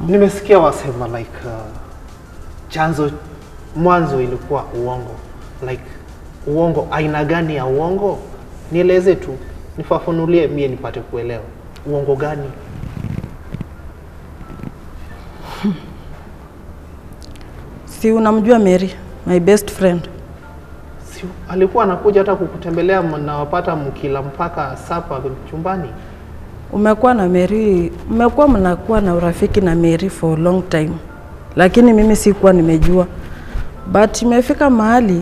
Nimesikia wasema like uh, chanzo mwanzo ilikuwa uongo. Like uongo, aina gani ya uongo? Nieleze tu, nifafanulie mie nipate kuelewa. Uongo gani? Si unamjua Mary, my best friend. Si alikuwa anakuja hata kukutembelea, mnawapata mkila mpaka sapa chumbani? Umekuwa na Mary, mmekuwa mnakuwa na urafiki na Mary for a long time, lakini mimi sikuwa nimejua, but imefika mahali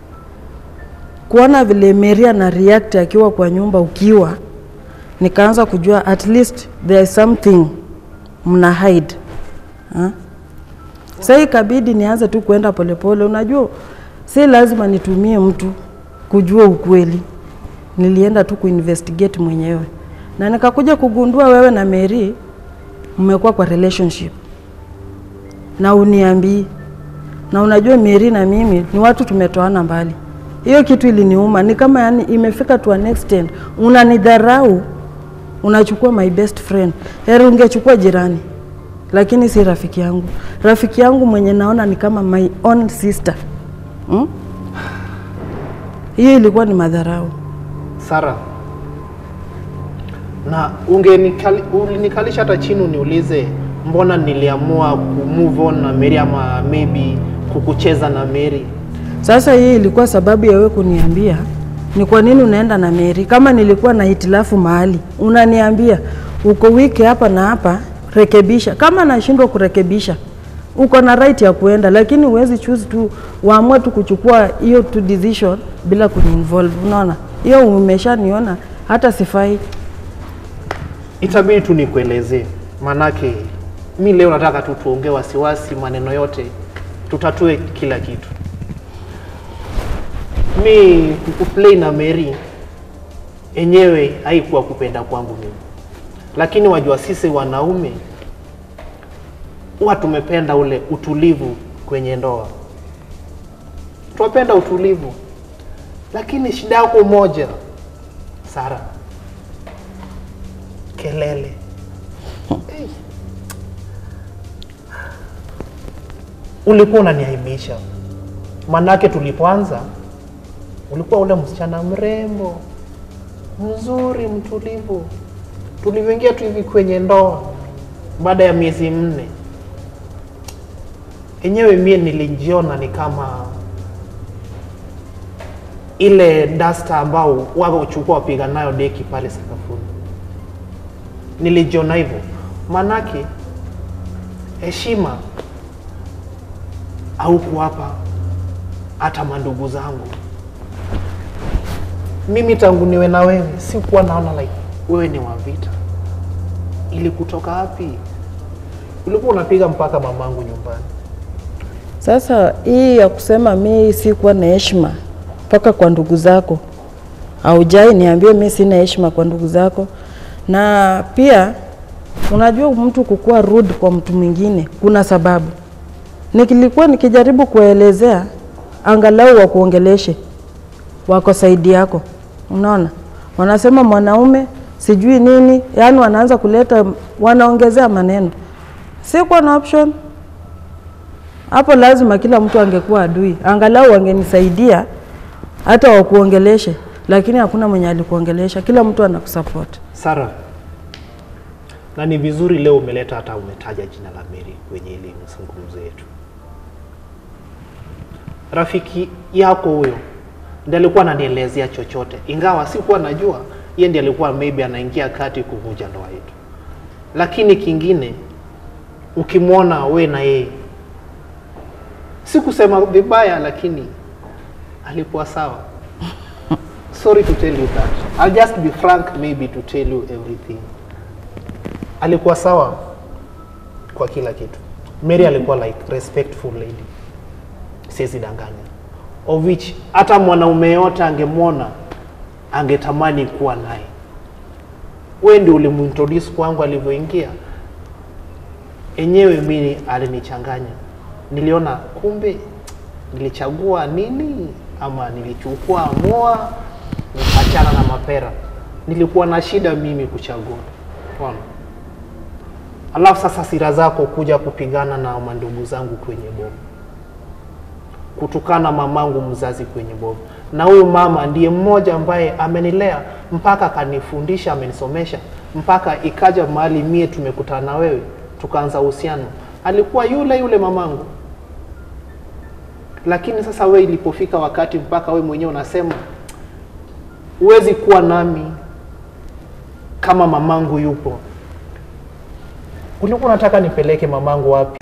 kuona vile Mary ana react akiwa kwa nyumba ukiwa, nikaanza kujua at least there is something mna hide ha? Sasa ikabidi nianze tu kwenda polepole. Unajua, si lazima nitumie mtu kujua ukweli. Nilienda tu kuinvestigate mwenyewe na nikakuja kugundua wewe na Mary mmekuwa kwa relationship na uniambii, na unajua Mary na mimi ni watu tumetoana mbali. Hiyo kitu iliniuma, ni kama yani imefika to an extent unanidharau, unachukua my best friend. Heri ungechukua jirani lakini si rafiki yangu. Rafiki yangu mwenye naona ni kama my own sister hmm? Hiyo ilikuwa ni madharau. Sara, na ungenikali, ulinikalisha hata chini uniulize mbona niliamua ku move on na Mary ama maybe kukucheza na Mary. Sasa hii ilikuwa sababu ya wewe kuniambia ni kwa nini unaenda na Mary. Kama nilikuwa na hitilafu mahali, unaniambia uko wiki hapa na hapa, rekebisha. Kama nashindwa kurekebisha, uko na right ya kuenda, lakini huwezi choose tu uamue tu kuchukua hiyo tu decision bila kuniinvolve. Unaona, hiyo umeshaniona hata sifai. Itabidi tu nikuelezee, manake mi leo nataka tu tuongee wasiwasi, maneno yote tutatue kila kitu. Mi kukuplay na Mary enyewe haikuwa kupenda kwangu mimi, lakini wajua sisi wanaume huwa tumependa ule utulivu kwenye ndoa, tunapenda utulivu, lakini shida yako moja Sara, kelele. Hey. Ulikuwa unaniaibisha, manake tulipoanza ulikuwa ule msichana mrembo mzuri mtulivu. Tulivyoingia tu hivi kwenye ndoa, baada ya miezi minne, enyewe mie nilijiona ni kama ile dasta ambao wako uchukua wapiga nayo deki pale sakafuni. Nilijiona hivyo, manake heshima au kuwapa hata mandugu zangu. Mimi tangu niwe na wewe sikuwa naona like wewe ni wa vita. Ili kutoka wapi? Ulikuwa unapiga mpaka mamangu nyumbani. Sasa hii ya kusema mi sikuwa na heshima mpaka kwa ndugu zako, haujai niambie mi sina heshima kwa ndugu zako. Na pia unajua mtu kukuwa rude kwa mtu mwingine kuna sababu. Nikilikuwa nikijaribu kuwaelezea, angalau wakuongeleshe, wako saidi yako. Unaona, wanasema mwanaume sijui nini, yaani wanaanza kuleta, wanaongezea maneno. Sikuwa na option hapo, lazima kila mtu angekuwa adui, angalau wangenisaidia hata wakuongeleshe, lakini hakuna mwenye alikuongelesha, kila mtu anakusupport. Sara, na ni vizuri leo umeleta hata umetaja jina la Mary kwenye ile mazungumzo yetu. Rafiki yako huyo ndiye alikuwa ananielezea chochote, ingawa sikuwa najua yeye ndiye alikuwa maybe anaingia kati kuvunja ndoa yetu. Lakini kingine, ukimwona we na yeye, si kusema vibaya, lakini alikuwa sawa. Sorry to tell you that. I'll just be frank maybe to tell you everything. Alikuwa sawa kwa kila kitu. Mary alikuwa like respectful lady, siwezi danganya, of which hata mwanaume yote angemwona angetamani kuwa naye. Wewe ndio ulimuintroduce kwangu alivyoingia. Enyewe mimi alinichanganya, niliona kumbe nilichagua nini ama nilichukua moa nikachana na mapera. Nilikuwa na shida mimi kuchagua. Unaona? alafu sasa sira zako kuja kupigana na mandugu zangu kwenye bomu, kutukana mamangu mzazi kwenye bomu. Na huyu mama ndiye mmoja ambaye amenilea mpaka akanifundisha, amenisomesha mpaka ikaja mahali mie tumekutana na wewe tukaanza uhusiano, alikuwa yule yule mamangu. Lakini sasa we ilipofika wakati mpaka we mwenyewe unasema huwezi kuwa nami kama mamangu yupo, ulikuwa unataka nipeleke mamangu wapi?